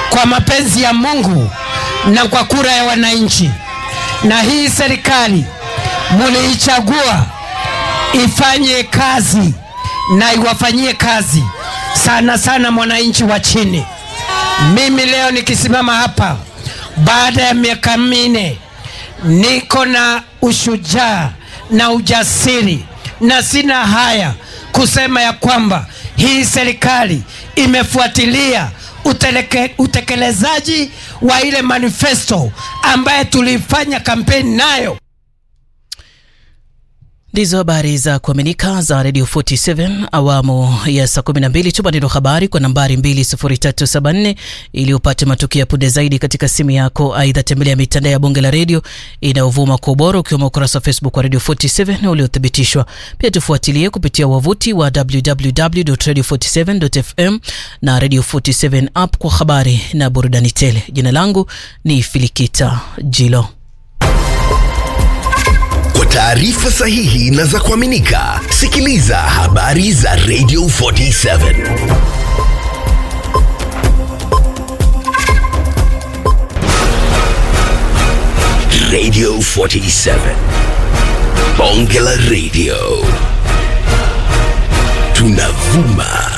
kwa mapenzi ya Mungu na kwa kura ya wananchi, na hii serikali muliichagua ifanye kazi na iwafanyie kazi sana sana mwananchi wa chini. Mimi leo nikisimama hapa baada ya miaka minne, niko na ushujaa na ujasiri na sina haya kusema ya kwamba hii serikali imefuatilia uteleke, utekelezaji wa ile manifesto ambaye tulifanya kampeni nayo. Ndizo habari za kuaminika za Radio 47 awamu ya saa 12. Tuma neno habari kwa nambari 20374 ili upate matukio ya punde zaidi katika simu yako. Aidha, tembelea mitandao ya bunge la redio inayovuma kwa ubora, ukiwemo ukurasa wa Facebook wa Radio 47 na uliothibitishwa. Pia tufuatilie kupitia wavuti wa www.radio47.fm na Radio 47 app kwa habari na burudani tele. Jina langu ni Filikita Jilo. Kwa taarifa sahihi na za kuaminika, sikiliza habari za Radio 47. Radio 47. Bonge la Radio. Tunavuma